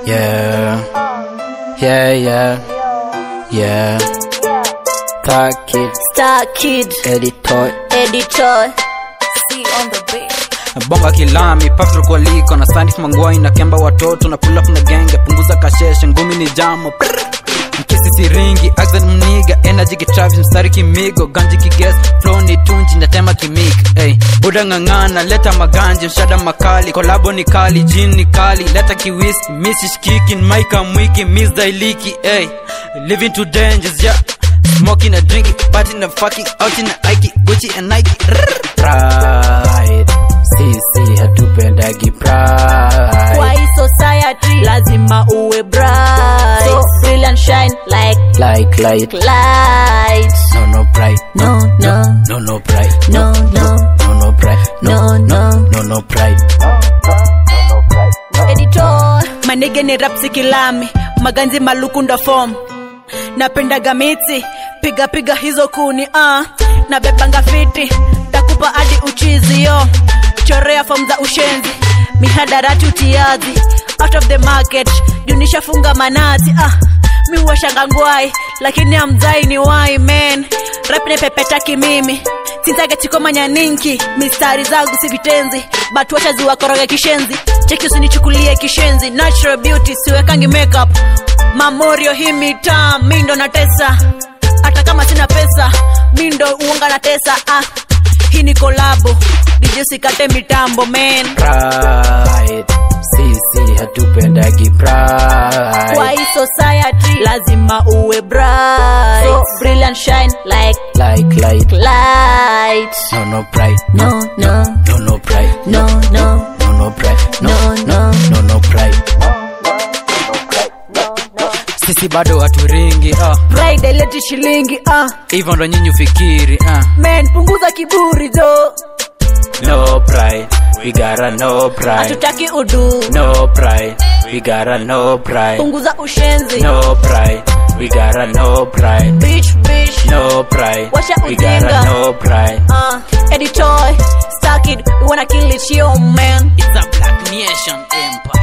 Yeah, yeah, yeah, yeah. Star Kid, Star Kid, editor. editor, C on the beat. bonga kilami pafro kwa liko na sandif mangwai na kemba watoto na pull up na genge punguza kasheshe ngumi ni jamo Prr. mkisi siringi accent mniga energy kitravis mstari kimigo ganji kiges flow ni tunji natema kimik hey. buda ng'ang'ana leta maganji mshada makali kolabo ni kali jin ni kali leta kiwis misishkikin maika mwiki misdailiki hey. living to dangers yeah Smoking and drinking, partying and fucking, out in the Ike, Gucci and Nike. Rrr. Pride, sisi hatupendagi pride. Kwa hii society lazima uwe bright. So brilliant shine like Like light, light. no no pride, No, no, no no pride, no, no, no no pride, no, no. no no pride. Editor. Manege ni rapsi kilami, maganzi maluku ndo form. Napendaga miti, piga piga hizo kuni ah. Nabebanga fiti, takupa hadi uchizi yo. Chorea form za ushenzi, mihadarati utiazi. Out of the market, junisha funga manati ah. Mi washanga ngwai, lakini amzai ni wai man. Rap ni pepetaki mimi sinzage chikomanya ninki mistari zangu si vitenzi but wacha ziwakoroge kishenzi cheki usinichukulie kishenzi natural beauty siwekangi makeup mamorio hii mitaa mi ndo natesa hata kama sina pesa mi ndo uonga na tesa ah. hii ni kolabo dijusikate mitambo man Pride, sisi hatupendagi kwa pride. hii society lazima uwe bright so brilliant shine like Like light, light no no pride, no no no no pride, no no no no pride, No, no. no no pride. Sisi bado haturingi ah. pride ileti shilingi ah. hivyo ndo nyinyi ufikiri ah. men punguza kiburi jo no pride we gotta no pride hatutaki udu no pride we gotta no pride punguza ushenzi no pride we gotta no pride bitch bitch no pride Washa we gotta ujinga. no pride uh, editor stuck it we wanna kill it yo man it's a black nation empire